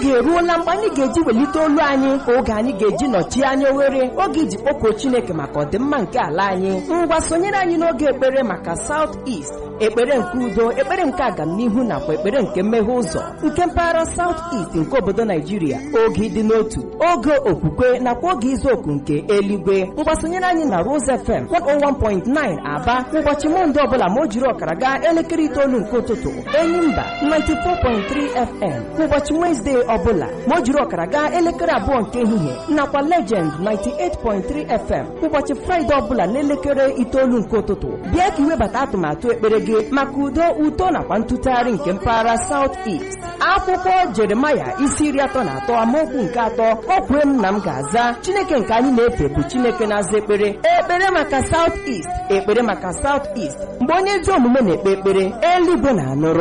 oge eruola mgbe anyị ga-eji welite olu anyị oge anyị ga-eji nọchie anya oghere oge iji kpọkuo chineke maka ọdịmma nke ala anyị ngwa sonyere anyị n'oge ekpere maka South East ekpere nke udo ekpere nke agamnihu nakwa ekpere nke mmeghe ụzọ nke mpaghara South East nke obodo Naijiria oge ịdị n'otu oge okwukwe nakwa oge izu oku nke eluigwe mgbasonyere anyị na Rose FM 101.9 Aba ụbọchị Mọnde ọbụla ma o jiri ọkara gaa elekere itoolu nke ụtụtụ Enyimba 94.3 FM ụbọchị Wezdee ọbụla ma o jiri ọkara gaa elekere abụọ nke ehihie nakwa Legend 98.3 FM ụbọchị Fraịde ọbụla n'elekere itoolu nke ụtụtụ bịa ka iwebata atụmatụ ekpere gị maka udo uto nakwa ntụtụgharị nke mpaghara South East akwụkwọ Jeremaya isi iri atọ na atọ amaokwu nke atọ ọ kwue m na m ga-aza Chineke nke anyị na-efe bụ Chineke na-aza ekpere ekpere maka South East ekpere maka South East mgbe onye ezi omume na-ekpe ekpere eluigwe na-anụrụ